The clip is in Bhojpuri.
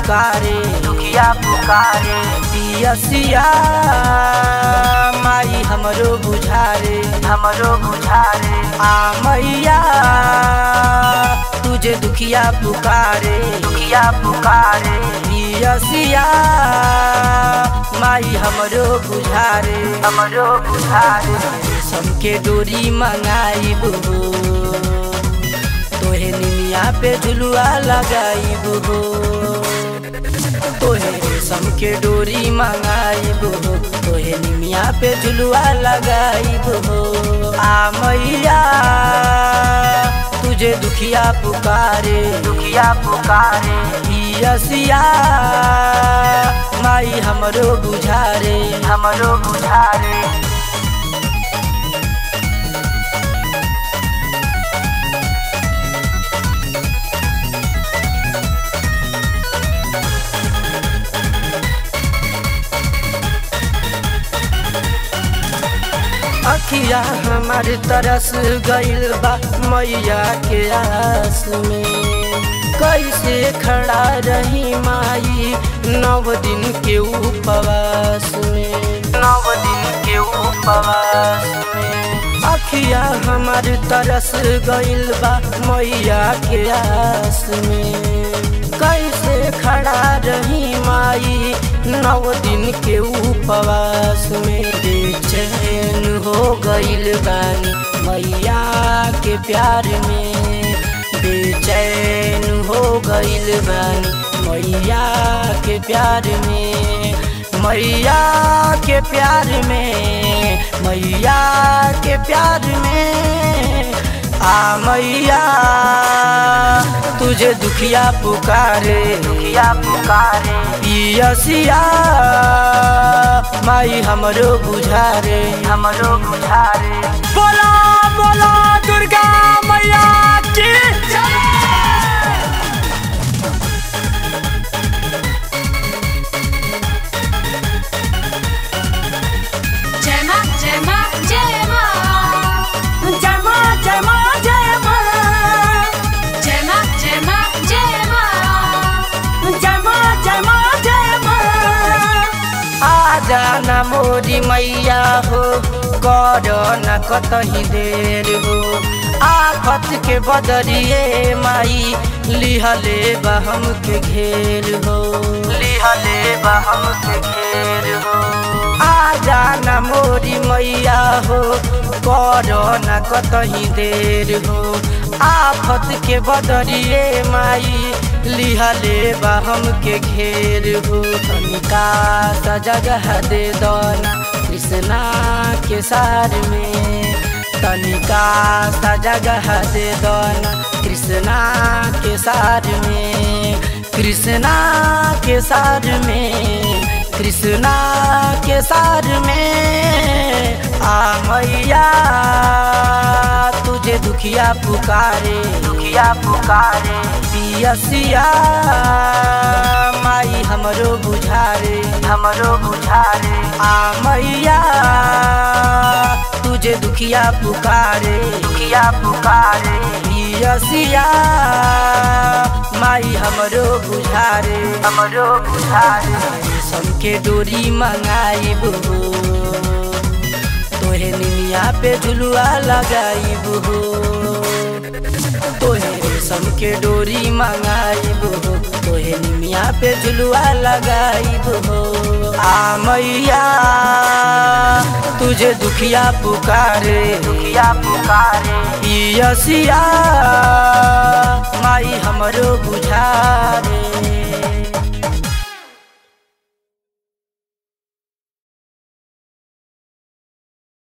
पुकारे दुखिया पुकारे पियसिया माई हमरो बुझारे हमरो बुझारे आ मैया तुझे दुखिया पुकारे दुखिया पुकारे पियसिया माई हमरो बुझारे हमरो बुझारे सबके डोरी मंगाइबो तोहे निमिया पे झुलुआ लगाइबो तोहे रेशम के डोरी मंगाइबो तोहे निमिया पे झुलुआ लगाइबो आ मैया तुझे दुखिया पुकारे दुखिया पुकारे पियसिया माई हमरो बुझारे हमरो बुझारे अखिया हमार तरस गइल बा मैया के आस में कैसे खड़ा रही माई नव दिन के उपवास में नव दिन के उपवास में अखिया हमार तरस गइल बा मैया के आस में कैसे खड़ा रही माई नव दिन के उपवास में बेचैन हो गइल बानी मैया के प्यार में बेचैन हो गइल बानी मैया के प्यार में मैया के प्यार में मैया के प्यार में आ मैया तुझे दुखिया पुकारे दुखिया पुकारे पियसिया माई हमरो बुझारे हमरो बुझारे बोला बोला दुर्गा मैया की जय माँ जय माँ जय माँ जय माँ जय माँ जय माँ जय माँ जय माँ जय माँ जय माँ जय माँ जय माँ आ जाना मोरी मैया हो कर न कतही देर हो आफत के बदरिए माई लिहले बहम के घेर हो लिहले बहम के घेर हो आ जाना मोरी मैया हो कर न कतही देर हो आफत के बदरिए माई लिहले बहम के घेर हो तनिका सा जगह दे दना कृष्णा के सार में तनिका सा जगह दे दना कृष्णा के सार में कृष्णा के सार में कृष्णा के सार में आ मैया तुझे दुखिया पुकारे दुखिया पुकारे पियसिया माई हमरो बुझारे हमरो बुझारे आ मैया तुझे दुखिया पुकारे दुखिया पुकारे पियसिया माई हमरो बुझारे हमरो बुझारे सबके डोरी मंगाइबो तोहे निमिया पे झुलुआ लगाइबो तोहे रेशम के डोरी मंगाइबो तोहे निमिया पे झुलुआ लगाइबो आ मैया तुझे दुखिया पुकारे दुखिया पुकारे पियसिया माई हमरो बुझारे